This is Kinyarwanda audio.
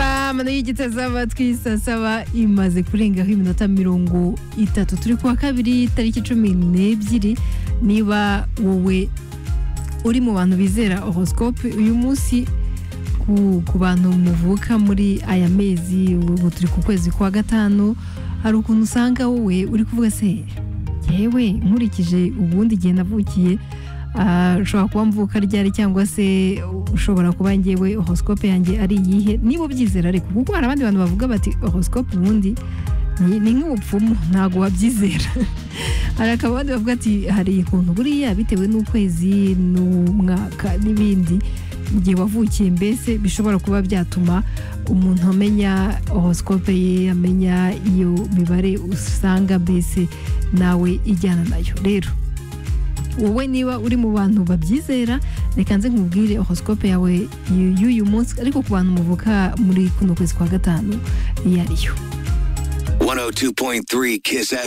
inama nayo igeze zaba twisa saba imaze kurengaho iminota mirongo itatu turi kuwa kabiri tariki cumi n'ebyiri niba wowe uri mu bantu bizera horoscope uyu munsi ku ku bantu muvuka muri aya mezi ubu turi ku kwezi kwa gatanu hari ukuntu usanga wowe uri kuvuga se yewe nkurikije ubundi igihe navukiye ah, ushobora kuba mvuka ryari cyangwa se ushobora kuba ngewe horoscope yanjye ari iyihe niba ubyizera ariko kuko hari abandi bantu bavuga bati horoscope ubundi ni- ni nk'ubupfumu ntabwo wabyizera hari akaba abandi bavuga ati hari ukuntu buriya bitewe n'ukwezi n'umwaka n'ibindi igihe wavukiye mbese bishobora kuba byatuma umuntu amenya horoscope ye amenya iyo mibare usanga mbese nawe ijyana nayo rero wowe niba uri mu bantu babyizera reka nze nkubwire horoscope yawe y- y'uyu munsi ariko ku bantu muvuka muri kuno kwezi kwa gatanu iyo ariyo 102.3 Kiss